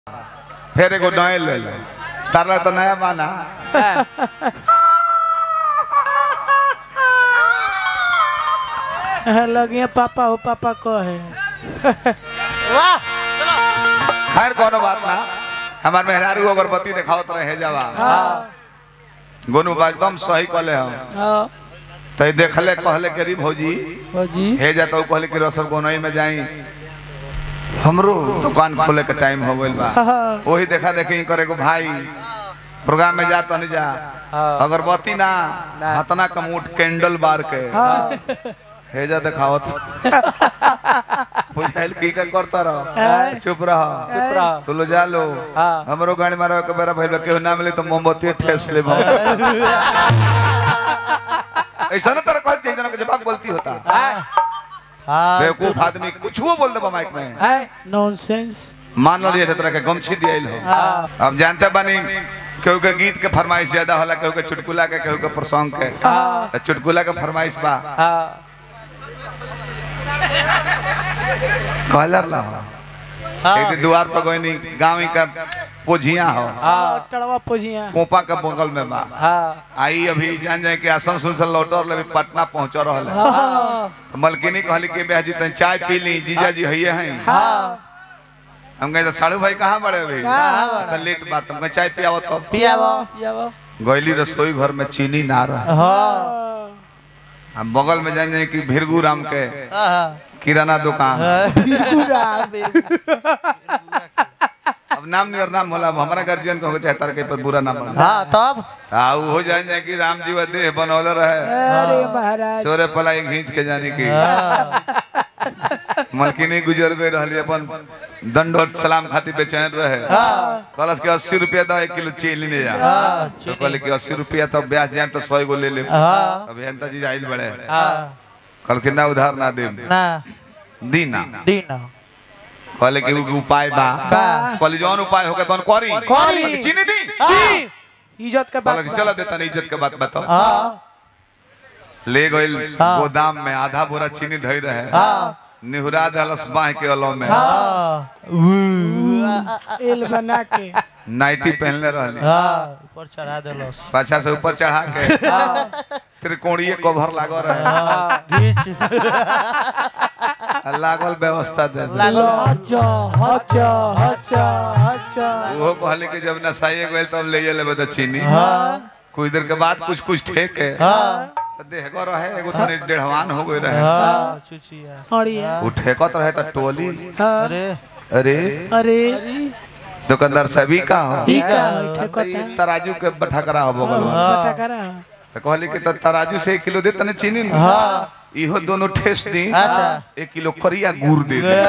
फिर एगो नए ले लो तारला तो नया माना लगिए पापा हो पापा कहे वाह खैर कोनो बात ना हमार मेहरारू अगरबत्ती देखावत रहे जावा गोनू बा एकदम सही कहले हम हाँ तो देखले कहले के री भौजी जी हे जाता हूँ कहले कि रसम गोनई में जाई हमरो दुकान खोले के टाइम हो गइल बा हाँ। वही देखा देखी करे को भाई प्रोग्राम में जा तनी जा हाँ। अगरबत्ती ना हतना कमूट कैंडल बार के हाँ हे जा देखावत बुझाइल की का करता रह चुप रह चुप रह। तू लो जा लो हाँ। हमरो गाड़ी मारो के बेरा भइल बा, केहू ना मिले तो मोमबत्ती ठेस ले ऐसा ना तरह कह चाहिए जना के जवाब गलती होता हाँ बेवकूफ आदमी कुछ वो बोल दे माइक में नॉनसेंस मान लिया तरह के गमछी दियल हो अब जानते बानी केहू के गीत के फरमाइश ज्यादा होला केहू के चुटकुला के केहू के प्रसंग के तो चुटकुला के फरमाइश बा कहलर ला हो एक दिन द्वार पर गोइनी गांव ही का पोझिया हो टड़वा पोजिया कोपा के बगल में बा आई अभी जान जाए कि आसनसोल से लौटर ले पटना पहुंच रहल है तो मलकिनी कहली कि बेहा जी तनी चाय पी ली जीजा जी हइये हैं हम कहे तो साड़ू भाई कहाँ बड़े अभी तो लेट बात हम कहे चाय पियावो तो पियावो गैली रसोई घर में चीनी ना रहा हाँ हम बगल में जान जाए कि भिरगू राम के हाँ किराना दुकान अब नाम नहीं और नाम होला अब हमारा गार्जियन को चाहे तार के पर बुरा नाम बना हाँ तब आ उ हो जाए जाए कि राम जी व देह बनौले रहे अरे महाराज सोरे पलाई खींच के जाने की मलकिनी गुजर गई रहली अपन दंडोत सलाम खातिर बेचैन रहे कहलस कि अस्सी रुपया दो एक किलो चीनी ले जा तो कहले कि अस्सी रुपया तो ब्याज जाए तो सौ गो ले ले हाँ अभी अंता जी आइल बड़े हाँ कल कि ना उधार ना दे ना दी ना दिन कहले कि उ उपाय बा का? कहले जौन उपाय होगा तौन करी करी। कहले कि चीनी दी इज्जत के कहले बात कि चला देता नहीं इज्जत के बात बताओ हाँ ले गइल हाँ। गोदाम में आधा बोरा चीनी धई रहे हाँ निहुरा दलस बाह के अलो में हाँ एल बना के नाइटी पहनले रहली हाँ ऊपर चढ़ा देलस पाछा से ऊपर चढ़ा के त्रिकोणीय कवर लागो रहे हाँ घीच आ लागल व्यवस्था दे दे। लागल अच्छा अच्छा अच्छा अच्छा उहो कहले कि जब नसाइए गइल तब ले ले बता चीनी हाँ कुछ देर के बाद कुछ कुछ ठेक के हाँ तो देहगो रहे एगो तनी डेढ़वान हो गई रहे हाँ चुचिया और ये उ ठेकत रहे त टोली हाँ अरे अरे अरे दुकानदार सभी का हो ठीक है तो ठेकता ई तराजू के बठकरा हो बगल में पता करा तो कहली कि त तराजू से एक किलो दे तने चीनी न हाँ इहो दोनों ठेस दी अच्छा। एक किलो करिया गुड़ दे दे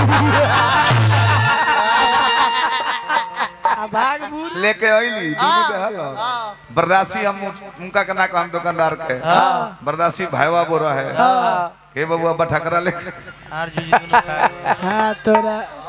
आ भाग बूढ़ लेके अइली दूध देहल बर्दासी हम उनका के ना कहम दुकानदार के बर्दासी भाईवा बो रहे हे बबुआ बठकरा लेके आर जुजी दुनु खा हाँ तोरा